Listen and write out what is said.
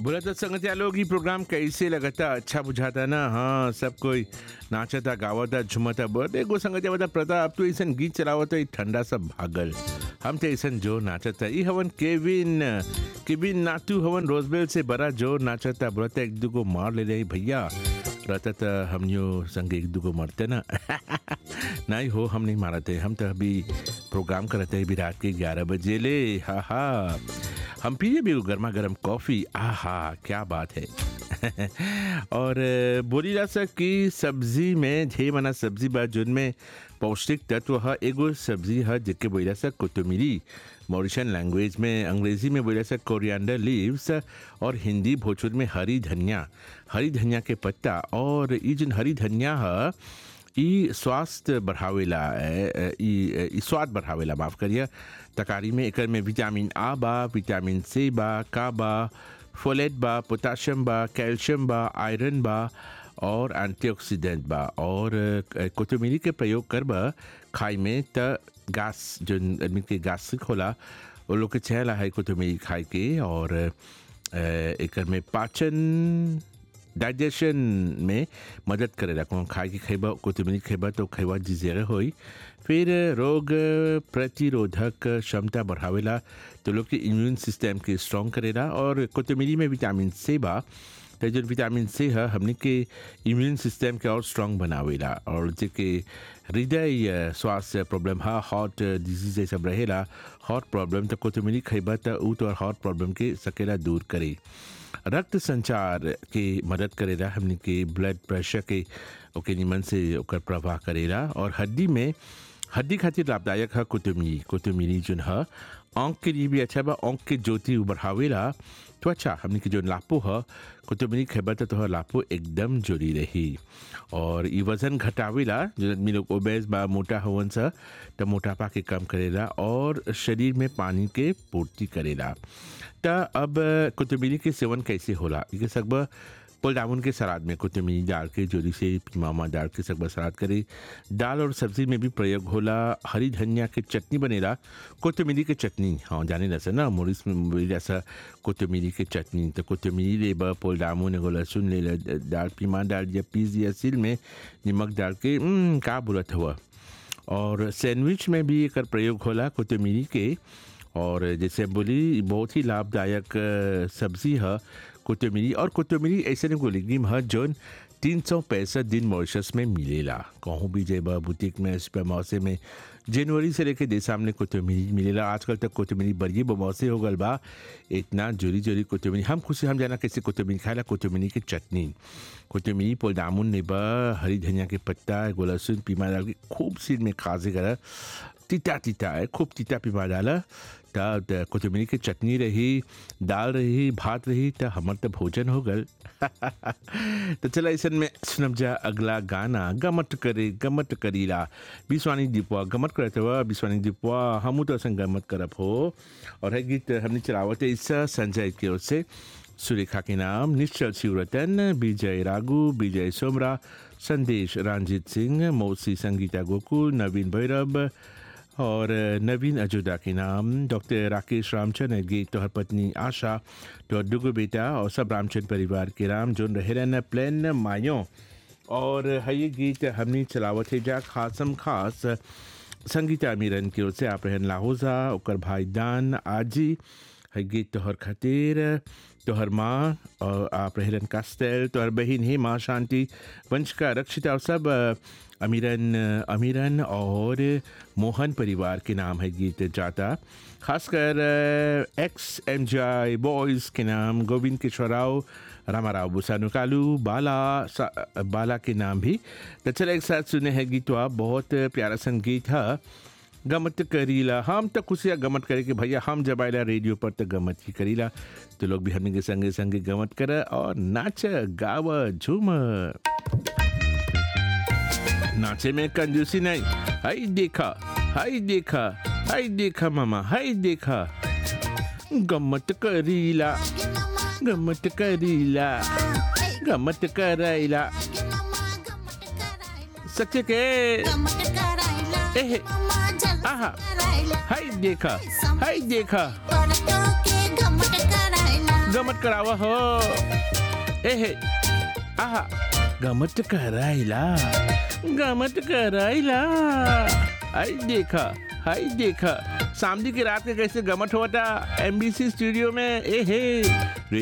बोला तो संगतिया लोग ही प्रोग्राम कैसे लगता अच्छा बुझाता ना हाँ सब कोई नाचता गावता झुमता बोलते एगो संगतिया बता प्रताप तू ऐसा गीत चलावत ई ठंडा सब भागल हम तो ऐसा जो नाचता ई हवन केविन केविन नातू हवन रोजबेल से बड़ा जोर नाचता बोलता एक दूगो मार ले रही भैया रहता तो हम यो संग एक दूगो मरते ना नहीं हो हम नहीं मारते हम तो अभी प्रोग्राम करते हैं अभी रात के ग्यारह बजे ले हा हा हम पिए भी गर्मा गर्म कॉफ़ी आहा क्या बात है और अ, बोली जा सक कि सब्जी में ढेर मना सब्जी बा जिनमें पौष्टिक तत्व है एगो सब्जी है जिसके बोला सक कोतमीरी मॉरिशन लैंग्वेज में अंग्रेजी में बोला सक कोरिएंडर लीव्स और हिंदी भोजपुर में हरी धनिया हरी धनिया के पत्ता और ये जिन हरी धनिया है ई स्वास्थ्य बढ़ावेला ए, ए, ई ई स्वाद बढ़ावेला माफ़ करिए तकारी में एकर में विटामिन आ बा विटामिन सी बा का बा फोलेट बा पोटाशियम बा कैल्शियम बा आयरन बा और एंटीऑक्सीडेंट बा और अ, कोतमीरी के प्रयोग करबा खाई में त गैस जो आदमी के गैस्ट्रिक होला वो लोग के चहला है कोतमीरी खाए के और अ, एकर में पाचन डाइजेशन में मदद करेला कौन खाए के खैबा कोतमीरी खैबा तो खैबा जिजेरे होई फिर रोग प्रतिरोधक क्षमता बढ़ावेला तो लोग के इम्यून सिस्टम के स्ट्रॉन्ग करेला और कोतमीरी में विटामिन सी बा तो जो विटामिन सी है हमने के इम्यून सिस्टम के और स्ट्रॉन्ग बनावेला और जेके हृदय अ, स्वास्थ्य प्रॉब्लम है हार्ट डिजीज ये सब रहेला हार्ट प्रॉब्लम तो कोतमीरी खैबा तो ऊ तो हार्ट प्रॉब्लम के सकेला दूर करे रक्त संचार के मदद करेला हमने के ब्लड प्रेशर के ओके निमन से ओकर प्रवाह करेला और हड्डी में हड्डी खातिर लाभदायक है कुतुमिरी कुतुमिरी जोन है आँख के लिए भी अच्छा बा आँख के ज्योति बढ़ावेला त्वचा हमने के जो लापो है कुतुमिरी खेबा तो तोहर लापो एकदम जोरी रही और ई वजन घटावेला जो आदमी लोग ओबेस बा मोटा होवन सा तो मोटापा के कम करेला और शरीर में पानी के पूर्ति करेला त अब कुतुमिरी के सेवन कैसे होला इके सकबा पुल डाउन के सलाद में कोतमीरी डाल के जोरी से मामा डाल के सकबा सलाद करे दाल और सब्जी में भी प्रयोग होला हरी धनिया के चटनी बनेला कोतमीरी के चटनी हाँ जाने जैसा ना मोरिस में बोली जैसा कोतमीरी के चटनी तो कोतमीरी ले बा पुल डाउन एगो लहसुन ले ला, दाल पीमा डाल दिया पीस दिया सिल में नमक डाल के "हम्म, का बोलत हुआ और सैंडविच में भी एकर प्रयोग होला कोतमीरी के और जैसे बोली बहुत ही लाभदायक अ, सब्जी है कोतमीरी और कोतमीरी ऐसे एगो लिग्निम है जौन तीन सौ पैंसठ दिन मॉरिशस में मिलेला कहूँ भी जेबा बुटीक में सुपर मौसे में जनवरी से लेके दे सामने कोतमीरी मिलेला आजकल तक कोतमीरी बड़ी बमौसे हो गल बा इतना जोरी जोरी कोतमीरी हम खुशी हम जाना कैसे कोतमीरी खाएला कोतमीरी के चटनी कोतमीरी पोल दामुन नेबा हरी धनिया के पत्ता एगो लहसुन पीमा डाल के खूब सिर में खाजे करा तीता तीता है खूब तीता पीमा डाला त त कोतमीरी के चटनी रही दाल रही भात रही त हमर त भोजन हो गल तो चला ऐसन में सुनब जा अगला गाना गमट करे गमट करीला बिस्वानी दीपवा गमट करत हुआ बिस्वानी दीपवा हमू तो असन गमट करब हो और है गीत हमने चलावत है इस संजय की ओर से सुरेखा के नाम निश्चल शिवरतन विजय रागू विजय सोमरा संदेश रंजीत सिंह मौसी संगीता गोकुल नवीन भैरव और नवीन अजोदा के नाम डॉक्टर राकेश रामचंद गे तोहर पत्नी आशा तोहर दुगो बेटा और सब रामचंद परिवार के नाम जोन रहेलन प्लेन मायो और है ये गीत हमने चलावत है जा खासम खास संगीता मीरन की ओर से आप रहन लाहौजा ओकर भाई दान आजी है गीत तोहर खातिर तोहर माँ और आप रहलन कास्टेल तोहर बहन है माँ शांति वंशका रक्षिता और सब अ, अमीरन अमीरन और मोहन परिवार के नाम है गीत जाता खासकर अ, एक्स एम जी बॉयज़ के नाम गोविंद किशोराव रामाराव बुसानु कालू बाला सा- बाला के नाम भी तो चलो एक साथ सुने हैं गीतवा बहुत प्यारा संगीत है गमत करीला हम तो खुशियाँ गमत करे कि भैया हम जब आएला रेडियो पर तो गमत ही करीला तो लोग भी हमने के संगे संगे गमत कर और नाच गाव झूम नाचे में कंजूसी नहीं हाय देखा हाय देखा हाय देखा मामा हाय देखा गमत करीला गमत करीला गमत करायला सत्य के एहे आहा हाय देखा हाय देखा गमत करावा हो ए हे आहा गमत करायला गमत करायला आई देखा हाय देखा सामने की रात के कैसे गमत हुआ था एमबीसी स्टूडियो में ए हे